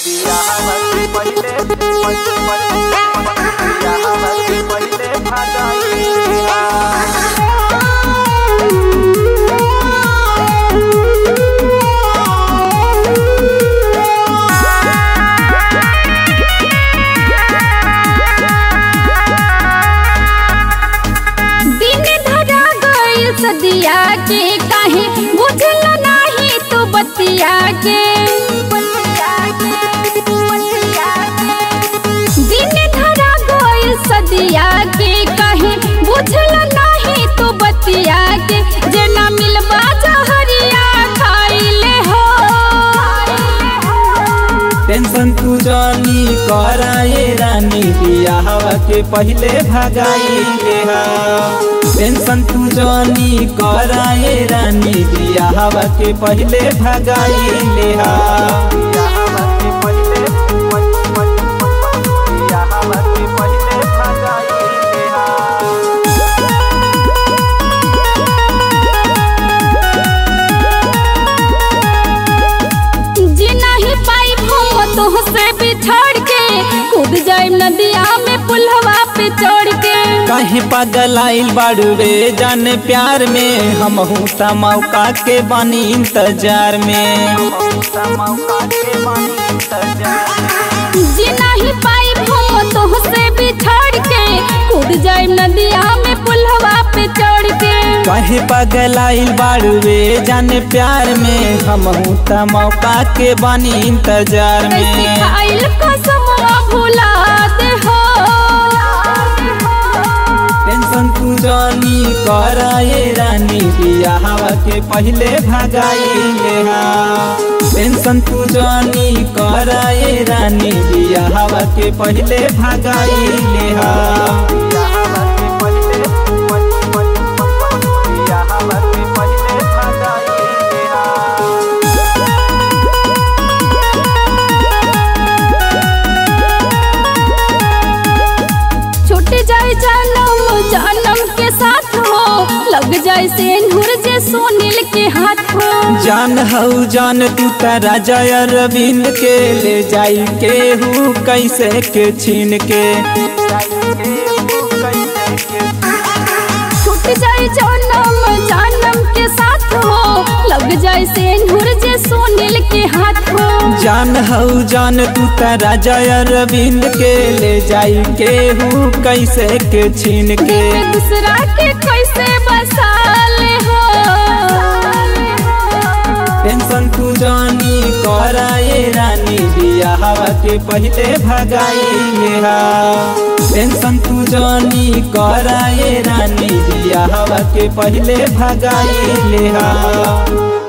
बियाहवा से पहिले बियाहवा से पहिले भगाइया दिन धरा गइल सदिया के काहे बुझल नाही तू बतिया के दिन धरा गइल सदिया के काहे बुझल नाही तू बतिया के जेना मिलबा जहरिया खाइले हो टेंशन तू जानी कराए रानी बियाहवा के पहिले भगाई हा टेंशन तू जानी कराए रानी बियाहवा के पहिले भगाई हा बियाहवा के पहिले बियाहवा के पहिले भगाई हा जी नहीं पाई हम तुहसे बिछड़ के कूद जाए नदिया में पुलहवा पे चढ़ के कहीं पागल आइल बाड़ू रे जान प्यार में हम त मौका के बानी इंतजार में जी नहीं पाई हम तुहसे बिछड़ के कूद जाए नदिया में पुलहवा पे चढ़ के कहीं पागल आइल बाड़ू रे जान प्यार में हम त मौका के बानी इंतजार कैसे में खाइल कसम भुला दे हो टेंशन तू जानी कराए रानी बियाहवा के पहिले भगाई हा टेंशन तू जानी कराए रानी बियाहवा के पहिले भगाई हा बियाहवा के पहिले बियाहवा के पहिले भगाई हा छूट जाए जन्म जन्म के साथ हो लग जाए सेंधुर जे सोनिल के हाथ हो जान हऊ जान तू तारा जय अरविंद के ले जाई के हूँ कैसे के छीन के छूट जाए जन्म जन्म के साथ हो लग जाए सेंधुर जे सोनिल के हाथ हो जान हऊ जान तू तारा जय अरविंद के ले जाई के हूँ कैसे के छीन दिल के में दूसरा के कैसे बसा ले हो टेंशन तू जानी कराए रानी बियाहवा के पहिले भगाई हा टेंशन तू जानी कराए रानी बियाहवा के पहिले भगाई हा